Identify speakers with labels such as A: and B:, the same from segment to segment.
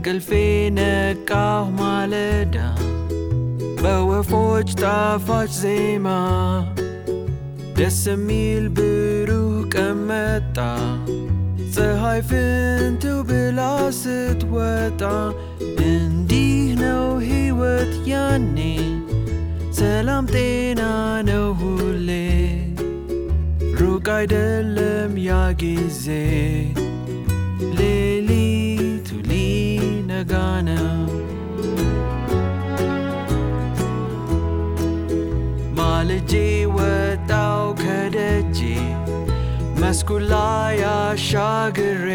A: ከእንቅልፌ ነቃሁ ማለዳ በወፎች ጣፋጭ ዜማ ደስ የሚል ብሩህ ቀን መጣ ፀሐይ ፍንትው ብላ ስትወጣ እንዲህ ነው ሕይወት ያኔ ሰላም ጤና ነው ሁሌ ሩቅ አይደለም ያ ጊዜ ሌሊቱ ሊነጋ ነው ማልጄ ወጣው ከደጄ መስኩን ላይ አሻግሬ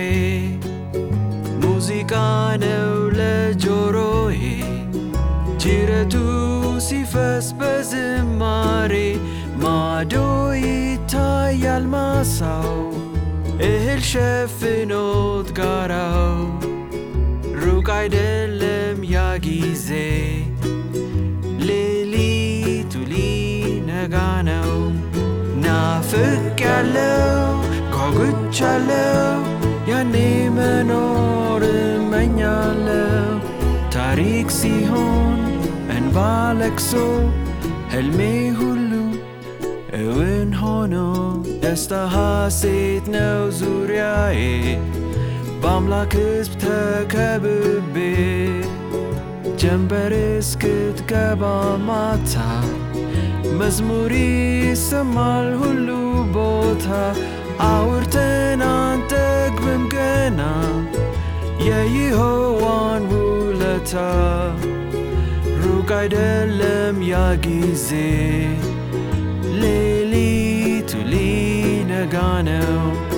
A: ሙዚቃ ነው ለጆሮዬ ጅረቱ ሲፈስ በዝማሬ ማዶ ይታያል ማሳው እህል ሸፍኖት ጋራው ሩቅ አይደለም ያ ጊዜ ሌሊቱ ሊነጋ ነው ናፍቅ ያለው ጓጉች ያለው ያኔ መኖር እመኛለው ታሪክ ሲሆን እንባ ለቅሶ ህልሜ ሁሉ እውን ሆኖ ደስታ ሐሴት ነው ዙሪያዬ በአምላክ ሕዝብ ተከብቤ ጀንበር እስክትገባ ማታ መዝሙር ይሰማል ሁሉ ቦታ አውርተን አንጠግብም ገና የይሖዋን ውለታ ሩቅ አይደለም ያ ጊዜ ሌሊቱ ሊነጋ ነው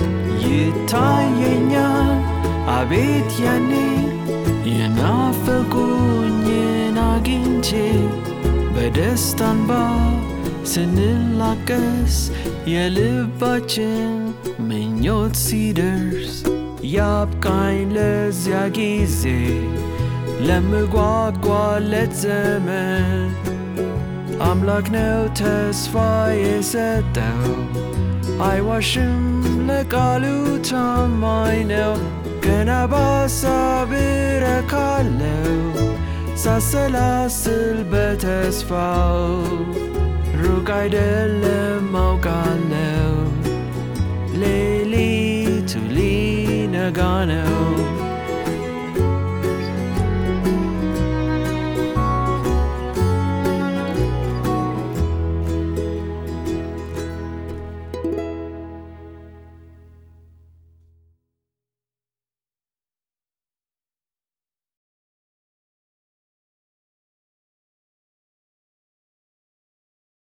A: ይታየኛል አቤት ያኔ የናፈቁኝን አግኝቼ በደስታ እንባ ስንላቀስ የልባችን ምኞት ሲደርስ ያብቃኝ ለዚያ ጊዜ ለምጓጓለት ዘመን አምላክ ነው ተስፋ የሰጠው አይዋሽም ለቃሉ ታማኝ ነው ገና በሐሳብ እረካለው ሳሰላስል በተስፋው ሩቅ አይደለም አውቃለው ሌሊቱ ሊነጋ ነው